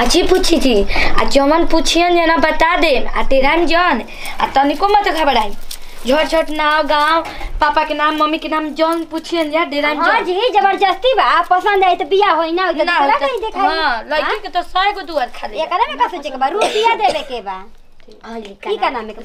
अच्छी पूछी थी आ जमन पूछियन जना बता दे आ तेरा जन आ तनिको मत घबराई झट झट नाव गाँव पापा के नाम मम्मी के नाम जौन पूछियन जा डेरा हाँ जी जबरदस्ती बा पसंद आई तो बिया होई ना होई तो ना दूसरा होता- कहीं देखाई हाँ लड़की के तो सौ गो दुआर खाली एकरा में का सोचे के बा रुपया देवे के बा हाँ, ये की का नाम है के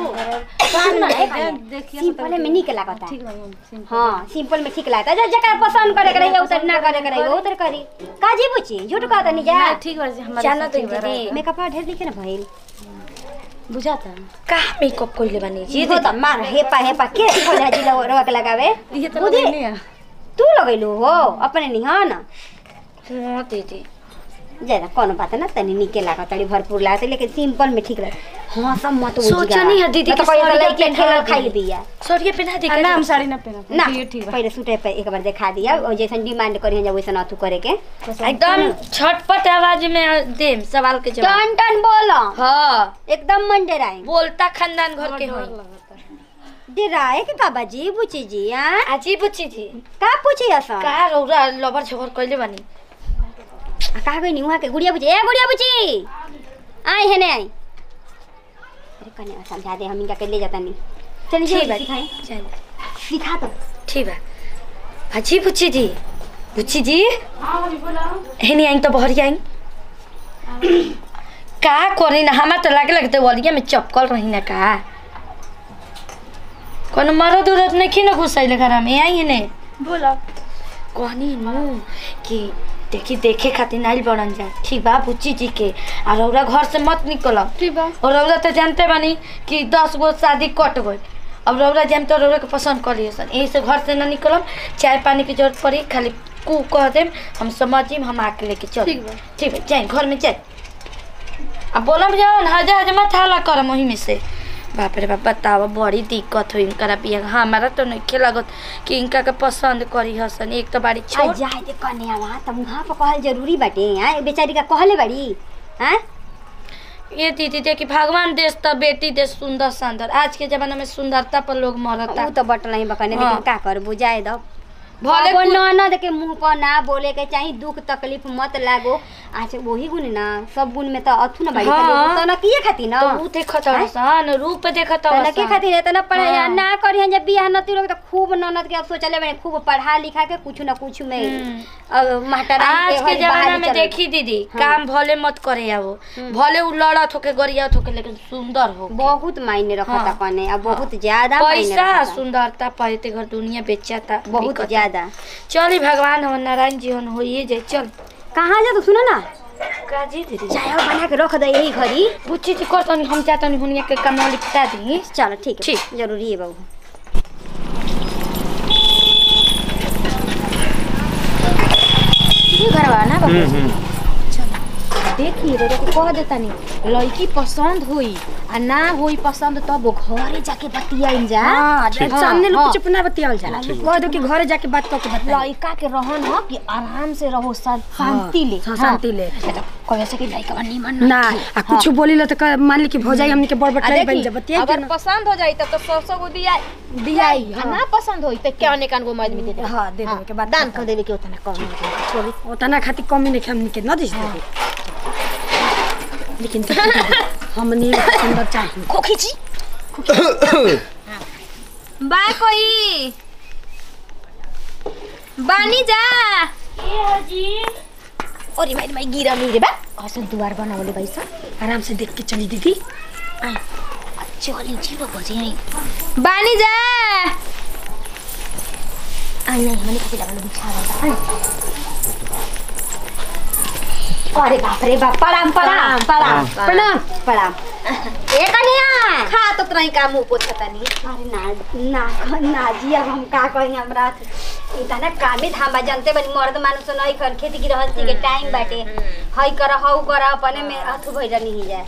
पहले सिंपल में निक लागता हाँ सिंपल में ठीक लागता जे जकरा पसंद करे के रही उतर ना करे के रही उतर करी काजी बुची झूठ कहता नहीं जा ठीक बा जी हमारे जाना से तो ठीक बा, दीदी मेकअप ढेर दिखे ना भइल बुझाता का मेकअप कइले बानी जी ये तो मार हेपा हेपा के सिखल है जिला रोक के लगावे ये तो बुद्धि? नहीं है तू लगैलू हो अपने नहीं हाँ ना हाँ दीदी ज्यादा कोनो बात ना तनी निके लागत तनी भरपूर लागत लेकिन सिंपल में ठीक लगे हाँ सब मत सोचो नहीं है दीदी तो कि कोई साड़ियाँ लड़के पहना खेल दी। खाई बिया सरिया पहना दे आ, ना हम साड़ी ना पहना ना ये ठीक बा पहले सूटे पे एक बार दिखा दिया और जैसन डिमांड करी जा वैसन अथु करे के एकदम छटपट आवाज में देम सवाल के जवाब टन टन बोलो हाँ एकदम मन डराए बोलता खानदान घर के होई डराए के का बाजी बुची जी हां आजी बुच्ची थी का पूछी असन का रौरा लबर छबर कइले बानी आ, का गई वहाँ के गुड़िया बुची ए गुड़िया बुची आई है ने आई अरे कने समझा दे हम इनका के ले जाता नहीं चलिए ठीक बा सिखाई चल सिखा दो ठीक बा आजी बुच्ची जी बुच्ची जी हेनी आई तो बहरी आई का करी ना हमार तो लागे लगते वलिया में चपकल रही ना का कोनो मरद उरद नहीं खी ना घुसैले घर में आई ने बोला कहनी नु कि देखी देखे खातिर नाइल बनन जा ठीक बा बुच्ची जी के और रौरा घर से मत निकलम ठीक बा और रौरा तो जानते बानी कि दस गो शादी कट गई अब रौरा जाम तो रौरा के पसंद कर लियो सन यही से घर से ना निकलम चाय पानी की जरूरत पड़ी खाली कू कह देम हम समझिम हम आके लेके चल ठीक बा। ठीक है जाए घर में जाए अब बोलम जाओ हजा हजा मत हाला करम वही में से बाप रे बाप बताओ बड़ी दिक्कत हो इनका बिया हमारा तो नहीं लागत कि इनका के पसंद करी हसन एक तो बारी आ छोड़ जाए दे कन्या वहाँ तब वहाँ पर कहल जरूरी बाटे हैं बेचारी का कहले बड़ी हैं ये दीदी देखी भगवान देश तो बेटी देश सुंदर सुंदर आज के जमाना में सुंदरता पर लोग मरता वो तो बट नहीं बकने हाँ। लेकिन का कर बुझाए दो भले भले कुछ- ननद के मुंह पर ना बोले के चाही दुख तकलीफ मत लागो अच्छा वही गुण ना सब गुण में तो अथु ना बड़ी हाँ। तो ना किए खाती ना तो ऊ देखत हसन रूप देखत तो ना के हसन खातिर इतना पढ़ाई हाँ। ना करी जब बियाह नती लोग तो खूब ननद के अब सोचले बने खूब पढ़ा लिखा के कुछ ना कुछ में अब मास्टर आज के जमाना में देखी दीदी काम भले मत करे आवो भले उ लड़त होके गरियात होके लेकिन सुंदर हो बहुत मायने रखता हाँ। कने अब बहुत ज्यादा मायने पैसा रखता सुंदरता पाते घर दुनिया बेचाता बहुत बिकता। ज्यादा चली भगवान हम नारायण जी हन होइए जाए चल कहाँ जा तो सुनो ना काजी दीदी चाय बना के रख दे यही घड़ी बुच्ची जी कर तनी हम चाहतनी हुनिया के काम लिखता दी चलो ठीक है ठीक। जरूरी है बाबू ये घरवा ना बाबू देखी रे को कह देता नहीं लड़की पसंद हुई आ ना हुई पसंद तब वो घरे जाके बतियाइन जा हाँ, ठीक। सामने लोग हाँ। कुछ अपना बतियावल जाला कह दो कि घरे जाके बात करके बता लड़का के रहन हो कि आराम से रहो शा- शांति ले हाँ, शांति ले। कहे से कि लड़का निमन ना आ कुछ बोली लो तो क- मान ली कि भौजाई हमनी के बड़ आ बटलाई बन देखी, जा बतिया अगर पसंद हो जाई तब तो सौ सौ गो दिया दियाई आ ना पसंद होई तो क्या निकान गो मर्द में दे दे हाँ दे देवे के बाद दान कर देवे के उतना कम उतना खातिर कमी नहीं हमनी के न दिस देवे लेकिन देखी दीदी, हमनी के सुंदर चाहिए को खींची बा कोई बानी जा अरे भाई भाई गिरा नहीं रे बा ऐसा द्वार बनावले भाई सा आराम से देख के चली दीदी चली जीव बजे बानी जा आई नहीं हमने कभी लगाने बिछा रहा अरे बाप रे बाप प्रणाम प्रणाम प्रणाम प्रणाम प्रणाम ए कन्या खा तो तराई का मुंह पोछता नहीं अरे ना ना ना जी अब हम का कहेंगे हमरा इतना कामे धाम जानते बनी मर्द मानुस नहीं कर खेती गृहस्थी के टाइम बाटे हई कर हऊ कर अपने में अथु भइल नहीं जाए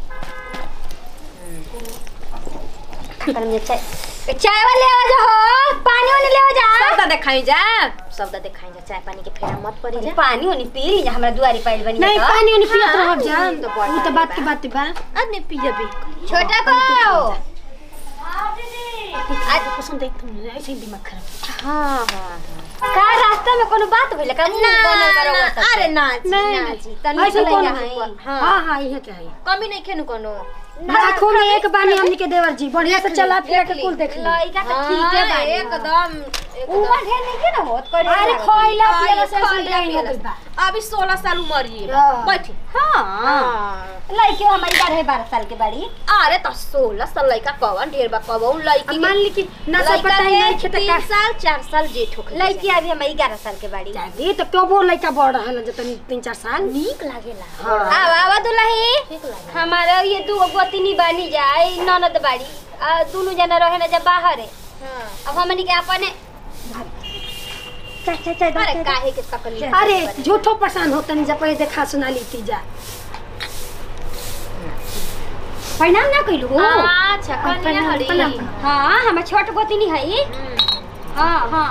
कर में चाय चाय वाले आ जा हो पानी वाले ले आ जा सबदा देखाई जा सबदा देखाई जा चाय पानी के फेरा मत पड़ी जा पानी वानी पी ली जा हमरा दुआरी पाइल बनी नहीं पानी वानी पियत हाँ, रहब जा तो बड़ उ तो बात की बात बा आदमी पिया भी छोटा को आज पसंद है तुम ऐसे ही दिमाग खराब हाँ हाँ हाँ का रास्ता में कोनो बात भइल का मुंह बनल बा रउआ सबके? अरे ना जी नहीं, ना नहीं। जी तनी ऐसे तो कौन लइका है? है। हाँ हाँ हाँ इहे के है कमी नहीं खेनु कोनो लाखों में एक बानी हमनी के देवर जी बढ़िया से चला फिर के कुल देख ली लइका त ठीक है बानी एकदम उमर ढेर नहीं के ना होत करे अरे खइला पियला से खइला सुन रही हो पियला गइल बा अभी सोलह साल उम्र ही है हाँ। बैठी हां लइके हमारी बारह बारह साल के बाड़ी अरे तो सोलह साल लड़का कवन ढेर बा कवन लड़की अब मान ली कि नशा लड़का पता के नहीं खेते तीन का साल चार साल जेठ होखे लइकी अभी हमारी ग्यारह साल के बाड़ी ये तो क्यों बोल लइका बढ़ रहल जे तनी तीन चार साल नीक लागेला हाँ आवा आवा दुल्ही ठीक लागेला हमारा ये दू गोतनी बानी जाए ननद बाड़ी आ दोनों जना रहे ना जब बाहर है हाँ अब हमनी के अपने चल चल चल अरे चल, चल। काहे के सकली अरे झूठो परेशान हो तनी जब पहले देखा सुना ली थी जा प्रणाम ना कइलू अच्छा कनिया हरी प्रणाम। हाँ हमर छोट गोतनी है हाँ हाँ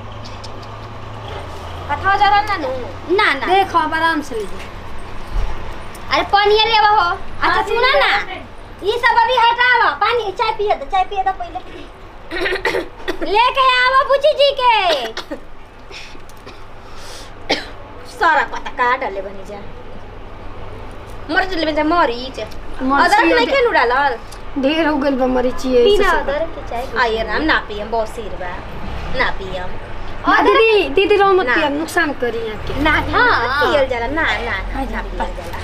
कथा जरा ना नु ना ना देखो अब आराम से लीजिए अरे पानी लेवा हो अच्छा सुना ना ये सब अभी हटावा पानी चाय पिए दो चाय पिए दो पहले लेके आवा बुची जी के सारा पता का डाले बनी जा मर जले बनी जा मरीच मरीच अदरक नहीं ये- खेलू डालल ढेर हो गइल बा मरीची ऐसे बिना सब। अदरक के चाय आइए राम ना पियम बहुत सिर बा ना पियम ना दीदी दीदी रो मत ना। पिया नुकसान करी यहाँ के ना हाँ। ना पियल जाला ना ना ना ना पियल जाला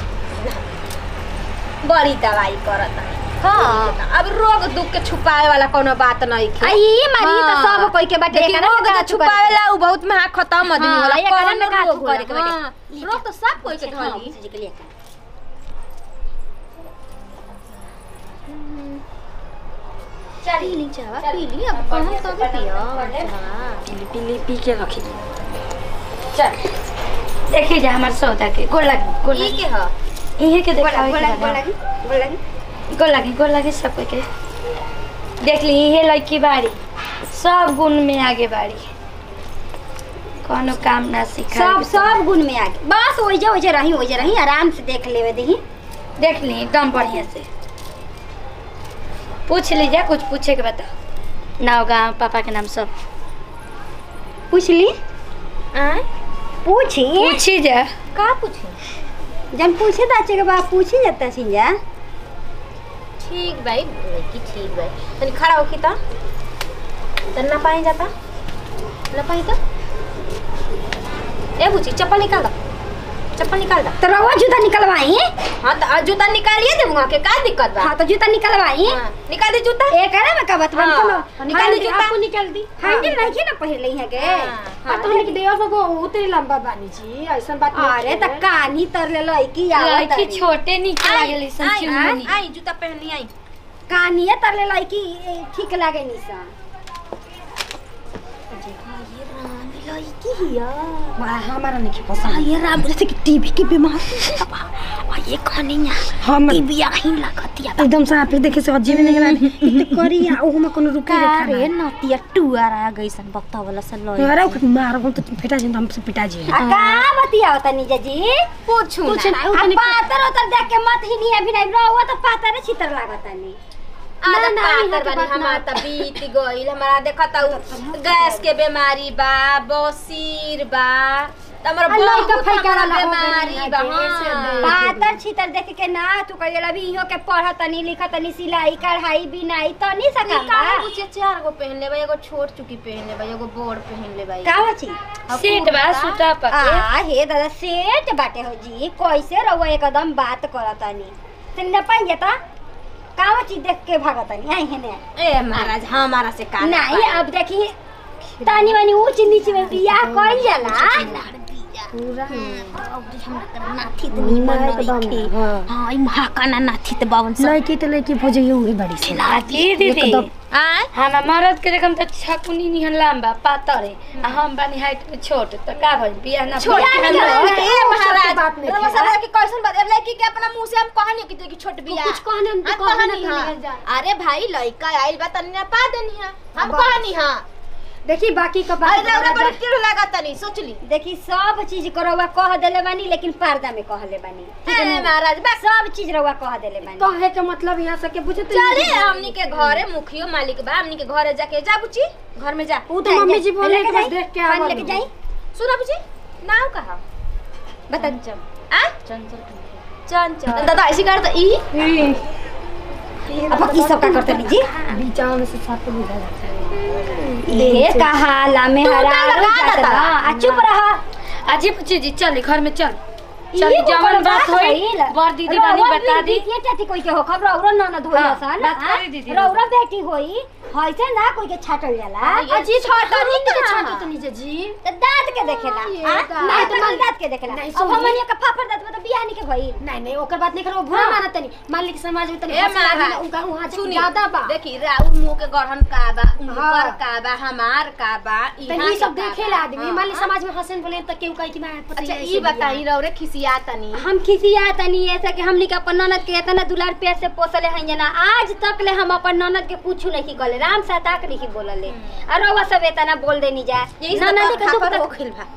बड़ी दवाई करत है हाँ अब रोग दुख के छुपाए वाला कोनो बात नहीं आ खे ये मारी तो हाँ। सब कोई के बाटे लेकिन एकरा रोग में का तो छुपावे ला उ बहुत में खत्म आदमी हाँ, होला एकरा कौन में का रोग छुपावे के होला? बाटे? हाँ, रोग तो सब कोई के हाँ, धली बुची जी के लिए पी ली चावा पी ली अब कहूं कब पियो हाँ। पीली पीली पी के रखी चल देखिए जा हमारे सौदा के गोड़ लगी गोड़ ई लगी के ह इहे के बोला देखावे बोला के बोला बा। बोला बोला गोड़ लगी गोड़ लगी सब कोई के देख ली इहे लड़की बाड़ी सब गुण में आगे बाड़ी कोनो काम ना सिखा सब सब गुण में आगे बस ओइजे ओइजे रही ओइजे रही आराम से देख लेवे दही देख ली एकदम बढ़िया से पूछ लीजिए कुछ पूछे के बताओ नाव गाँव पापा के नाम सब पूछ ली आय पूछी पूछी जा का पूछी जन पूछे तो अच्छे के बाद पूछी जाता सिंजा ठीक भाई लड़की ठीक भाई तनी खड़ा होखी त तन ना पाई जाता ना पाई तो ए बुची चप्पल निकाल दो चप्पल निकाल दो तो रवा जूता निकलवाई हाँ तो आज जूता निकालिए दे वहाँ के का दिक्कत बा हाँ तो जूता निकलवाई हाँ, निकाल दे जूता एक है ना मैं कबत बन हाँ, को निकाल दी जूता। आपको निकाल दी हैंडल नहीं है ना पहले ही है के हाँ, आ तो हमनी के देवर को उतरी लंबा बानी जी ऐसा बात नहीं अरे है। त कानी तर ले लड़की आवत लड़की छोटे नीचे लागेली सन आई चिमनी आई जूता पहननी आई कानिए तर ले लड़की ए, ठीक लागे निसा लड़की हिया बड़ा हमारा नहीं पसंद ये राम जैसे कि टीबी की बीमारी और ये कहानियां हम टीबी आही लगतिया एकदम से आप देखे से अजीब नहीं लगा इतने करी आ ओहु में कोनो रुके रेखा रे ना नतिया टुआर आ गई सन बक्ता वाला सन लई अरे ओके मार हम तो फेटा जी हमसे पिटा जी आ का बतिया होता नीजा जी पूछू कुछ ना ना आ उतने पातर उतर देख के मत ही नहीं अभी नहीं रहो तो पातर छितर लागता नहीं आधा ना, ना, पातर यहाँ के बानी बात हमार त बीत गइल हमारा देखत हूँ गैस के बीमारी बा बसीर बा त हमर आ, लइका बहुत फइका हमारा वाला हो बीमारी गइल बा है, ऐसे हाँ। देख। पातर छितर देख के ना तू कहिए अभी इहो के पढ़त तनी लिखत तनी सिलाई कढ़ाई बिनाई तो नहीं ई सकल काहे पूछे चार गो पहन लेबा एगो छोट चुकी पहन लेबा एगो बोर्ड पहन लेबा का बची सीट बा सूता पर आ हे दादा सेठ बाटे हो जी कैसे रहुआ एकदम बात करतनी तनी ना पाई जाता कावा चीज देख के भागतनी आई है ने ए महाराज हमारा से का नहीं अब देखी तानी वानी ऊंच नीच में बियाह कइल जाला पूरा नाथी त निमन नइखे हाँ हां ई महाकाना नाथी त बावन सा लड़की तो लड़की भोजइयो उही बड़ी से लागी दीदी एकदम। आय हम मरद के देखम त छकुनी निहन लंबा पातर है आ हम बानी हाइट में छोट त का भइल बियाह ना छोट भइल। के नहीं, अंदर नहीं, ए वो सब महाराज बात नहीं रउआ थी, सब हाँ। की कैसन बात लड़की के अपना मुंह से हम कहनी कि तू छोट बिया कुछ कहने हम तो हम कहने कहनी ना हां कहने जाए। अरे भाई लड़का आइल बा तनी ना पा देनी हां हम बस। कहनी हां देखी बाकी का अरे रौरा बात बड़ किलो लागत तनी सोचली देखी सब चीज को रउआ कह देले बानी लेकिन पर्दा में कहले बानी ठीक है ए ना? महाराज बस सब चीज रउआ कह देले बानी कहे के मतलब यहाँ से के बुझे तो चले हमनी के घरे मुखियो मालिक बा हमनी के घरे जाके जा बुची घर में जा वो तो मम्मी जी बोले लेके कि बस जाई, देख के पानी आवा लेके जाई सुना बुची नाम कहा बता आ चंचल दादा ऐसी कर तो ई अब की सब का करते नी जी बीचा में से साथ बुझा जाता है ये कहा ला में तू हरा तो लगा जात देता। बा। आ चुप रहा अजीब चीज चल घर में चल चल ये जवन कोई बात होई भइल। बर दीदी बानी रउआ बता दी ये चाची कोई के हो खबर रउरा ननद होई हाँ, असन बात करी दीदी। रउरा बेटी होई हइसे ना कोई के छाटल जाला अजी छोटा नहीं के छाटो तो नीचे जी त दांत के देखेला ये आ? दांत। नहीं तो मन दांत के देखेला नहीं, अब सुनी। हमनिया का फाफड़ दांत में तो बियाह नहीं के भइल नहीं नहीं ओकर बात नहीं करो बुरा मानत नहीं मान ली कि समाज में तनी ए हंसी लागी ना, महाराज उनका वहाँ सुनी ज्यादा बा देखी राउर मुंह के गढ़न का बा उनकर हाँ। का बा हमार का बा तनी इहाँ ये सब के का देखे बा। ला आदमी हाँ, मान ली हाँ। समाज में हंसन बोले तो केहू कहे कि मैं पता अच्छा नहीं ई बताई रौरे खिसिया तनी हम खिसिया तनी ऐसा कि हमनी के अपन ननद के इतना दुलार प्यार से पोसले हैं जना आज तक ले हम अपन ननद के कुछ नहीं कहले राम साता के नहीं बोलले और रउआ सब इतना बोल देनी जा यही ननद के दुख खापर हो तक- खिल बा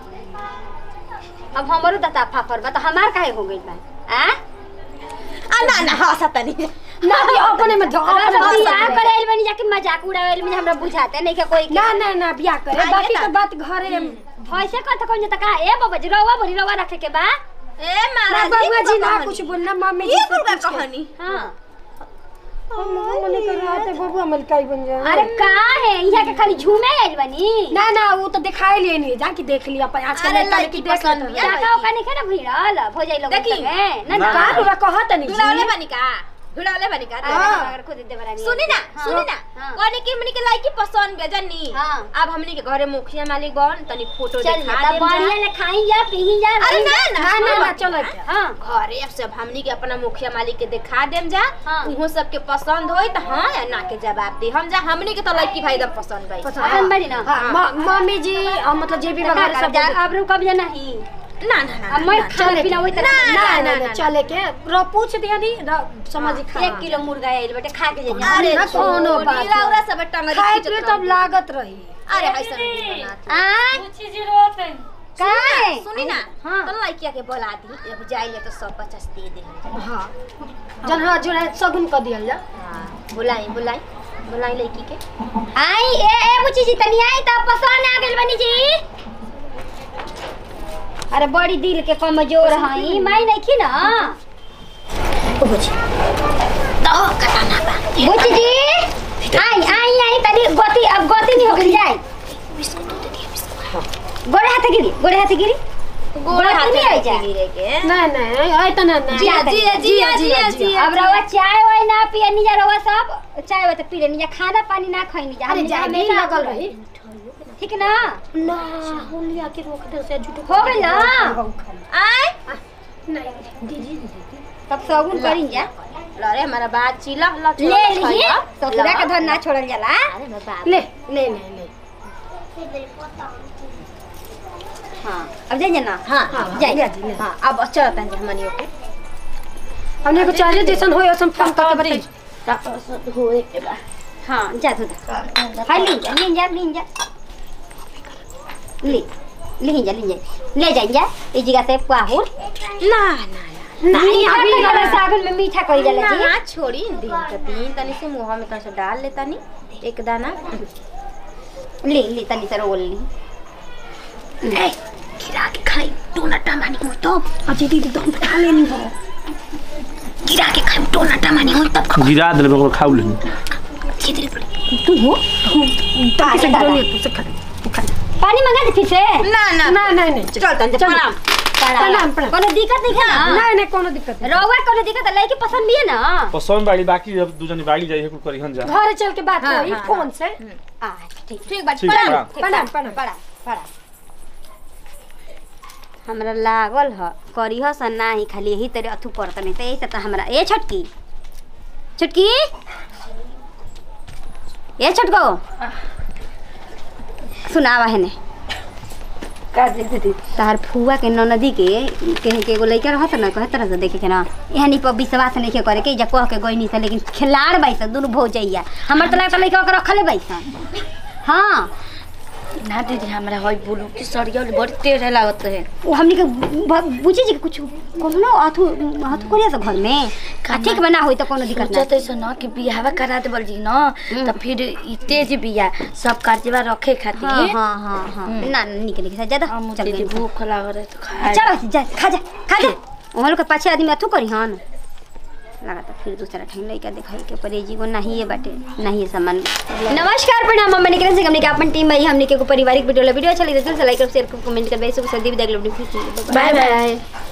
अब हमरो दता फाफर बा तो हमार काहे हो गइल बा आ आ ना ना हंसा तनी ना भी अपने में धो अगर अपने सब में बियाह सब करेल बनी जाके मजाक उड़ावेल में हमरा बुझाते नहीं के कोई के ना ना ना बियाह करे आइए बाकी ना। तो बात घरे भैसे कत कौन जता का ए बाबा जी रवा भरी रवा रखे के बा ए ना महाराज बाबूआ ई जी का ना कहानी? कुछ बोलना मम्मी जी ई से का पूछ के। कहानी हां हम मन कर रहा था बाबू अमल काई बन जाए अरे का है यहाँ के खाली झूमे आइल बनी ना ना वो तो दिखाई लिए नहीं जाके देख लिया अपन आजकल अरे लड़का लड़की लड़की देख पसंद लेते बिया। हैं। का का नहीं खेना भिड़ल भोजाई लोग देखी। ना ना। ना का तोरा कहत नहीं भिड़ावले जी बनी का भिड़ावले बनी का हाँ। अगर खुद दे बरानी सुनी ना हाँ। सुनी ना हाँ। कहने की हमनी के लाइकी पसंद बे जानी हाँ। अब हमनी के घरे मुखिया मालिक बन तनी फोटो चल दिखा जा देम बढ़िया जा। ले खाई जा पी जा अरे ना ना ना ना सुनो। ना चलो हां घरे अब सब हमनी के अपना मुखिया मालिक के दिखा देम जा हाँ। उहो सबके पसंद होई त हां या ना के जवाब दे हम जा हमनी के तो लड़की भाई एकदम पसंद गई पसंद बड़ी ना हाँ, म- मम्मी जी और मतलब जे भी तो का वगैरह कर सब जा अब रुक अब जा नहीं ना ना ना अब मैं खाना पीना वही तरह ना से- ना ना चले के रो पूछ दिया दी समझ खा एक किलो मुर्गा आइल बेटे खा के जा अरे ना कोनो छोड़ी, बात रौरा सब टंगरी खाए खींचत पिए रहू। तब लागत रही अरे हैसन नहीं बना आ चीज रोत है का है सुनी ना हाँ। तो लड़किया के बोला दी अब जाइले तो सब पचास दे दे हम जा। हाँ जन हाँ जो है सगुन कर दिया जा हाँ बुलाई बुलाई बुलाई लड़की के आई ए ए बुची जी तनी आई त पसंद आ गेल बनी जी अरे बड़ी दिल के कमजोर हई माई नहीं खी ना बुची जी आई आई आई तनी गति अब गति नहीं हो गई जाए गोड़े हाथ गिरी गोड़े हाथ गिरी गोड़े हाथ नहीं आई जा गिरे के नहीं नहीं आए तो ना ना जिया, जिया जिया जिया जिया अब रवा चाय वाय ना पिए निजा रवा सब चाय वाय तो पी ले निजा खाना पानी ना खाई निजा अरे हम जा हमेशा भी लगल रही ठीक ना ना होलिया के रोक दे से झूठो हो गइल ना? आय नहीं दीदी तब सगुन करी जा लरे हमारा बात चिला ला ले लिए ससुरा के धन ना छोड़ल जाला अरे मैं बात ले ले ले ले हां अब जाइए ना हाँ हाँ जाइए। ले जी ले हाँ अब चलता है हमनी के हमने को चाहिए जैसन होय वैसन फोन करके बताई हां जा तू हाय ले जा ले जा ले जा ले ले जा ले जा ले जा जा ई जगह से पाहुर ना ना नहीं अभी वाला सागन में मीठा करी जाला जी ना छोड़ी दिन का दिन तनी से मुंह में कैसे डाल लेता नी एक दाना ले ले तनी से रोल ली गिरा के खाई टोना टमानी हो तो अजी दीदी तो हम खा लेनी हो गिरा के खाई टोना टमानी हो तब गिरा देले ओकरा खाउ लेनी खिचड़ी पड़ी तू हो का से दादा? डोनी तू से खा तू खा पानी मंगा दे फिर से ना ना ना नहीं नहीं चल तन चल। प्रणाम प्रणाम, प्रणाम। कोनो दिक्कत नहीं है ना नहीं नहीं कोनो दिक्कत नहीं रवा कोनो दिक्कत है लड़की पसंद भी है ना पसंद बाड़ी बाकी जब दू जनी बाड़ी जाई कुल करिहन जा घर चल के बात हाँ, करी हाँ, फोन से अच्छा ठीक ठीक बात ठीक है, प्रणाम प्रणाम। प्रणाम प्रणाम बड़ा बड़ा हमरा लागल ह करी ह सन नाही खाली यही तरे अथु पड़त नहीं तो यही से तो हमरा ए छोटकी छोटकी ए छोटको सुनावा है ने का दे दीदी तहार फुआ के ननदी के कहे के एगो लइका रहत न कहे तरह से देखे के ना एहनी पर विश्वास नहीं करे के जा कह के गइनी से लेकिन खिलाड़ बाई से दुनु भौजैया हमर तो लगता लइका के रखले बाई से हाँ ना दीदी हमरा हई बोलू कि सड़िया बड़ी टेढ़े लागत रहे वो हमनी के ब- बुझी जी के कुछ कोनो हाथू हाथू करिया सब घर में आ ठीक बना होई त कोनो दिक्कत सोचत नहीं ऐसा न कि बियाह करा दे बोल जी न तो फिर ई तेज बिया सब कार्जवा रखे खातिर हाँ हाँ हाँ हाँ ना निक निक से ज्यादा हम चल दीदी गई भूख लागल है तो खा चलो जा खा जा खा जा वहाँ लोग के पाछे आदमी अथू करी हन लगा तो फिर दूसरा ठाई लइका दिखाई के परेजी को नहीं है बाटे नहीं है सामान नमस्कार प्रणाम हम निकल से हमने के अपन टीम भाई हमने के को पारिवारिक वीडियो ला वीडियो अच्छा लगे तो लाइक और शेयर कमेंट कर भाई सब सदी विदाई बाय बाय